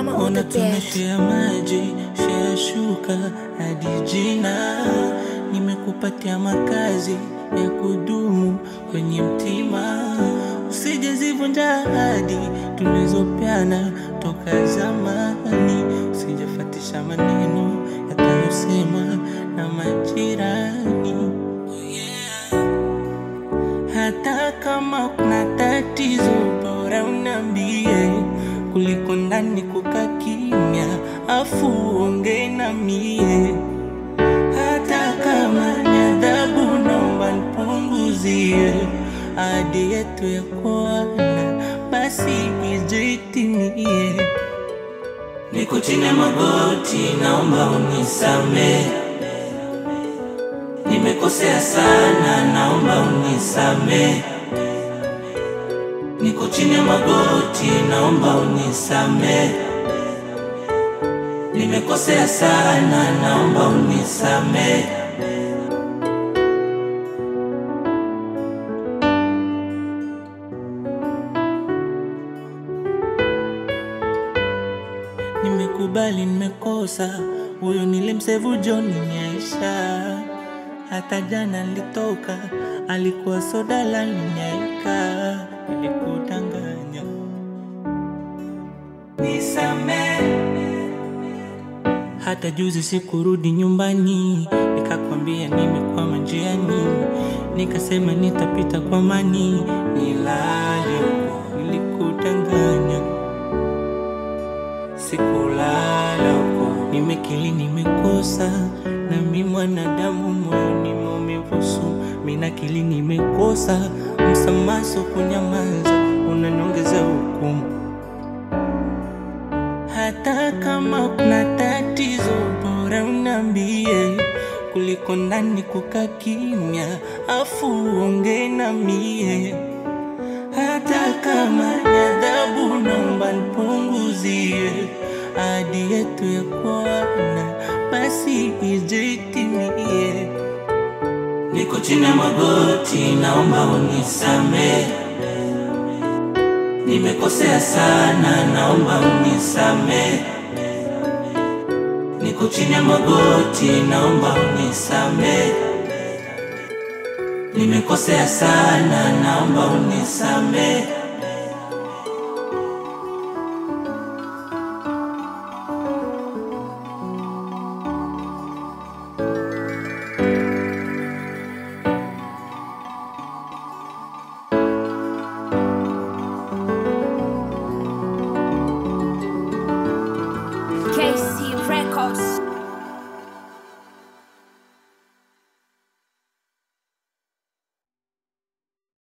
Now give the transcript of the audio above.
Drama on Ona the beat. tumeshea maji, shea shuka hadi jina. Nimekupatia makazi ya kudumu kwenye mtima, usijezivunja ahadi tulizopeana toka zamani. Usijafatisha maneno yatayosemwa na majirani. Oh yeah. Hata kama kuna tatizo, bora unambie kuliko ndani kukaa kimya, afu uongee na mie. Hata kama ni adhabu, naomba nipunguzie ahadi yetu ya kuana, basi ije itimie. Niko chini ya magoti, naomba unisamehe. Nimekosea sana, naomba unisamehe. Niko chini ya magoti, naomba unisamehe. Nimekosea sana, naomba unisamehe. Nimekubali nimekosa, huyo nilimsevu John Nyaisha. Hata jana nilitoka, alikuwa soda la ninyaika. Nilikudanganya, nisamehe. Hata juzi sikurudi nyumbani, nikakwambia nimekwama njiani, nikasema nitapita kwa mani, nilale huko. Nilikudanganya, sikulala huko, nimekili nimekosa, nami mwanadamu moyoni maumivu sumu, mina kili nimekosa, msamaha sio kunyamaza, unaniongeza hukumu hata kama kuna tatizo, bora unambie kuliko ndani kukaa kimya, afu uongee na mie. Hata kama ni adhabu, naomba nipunguzie ahadi yetu ya kuana, basi ije itimie. Niko chini ya magoti, naomba unisamehe. Nimekosea sana, naomba unisamehe. Niko chini ya magoti, naomba unisamehe. Nimekosea sana, naomba unisamehe.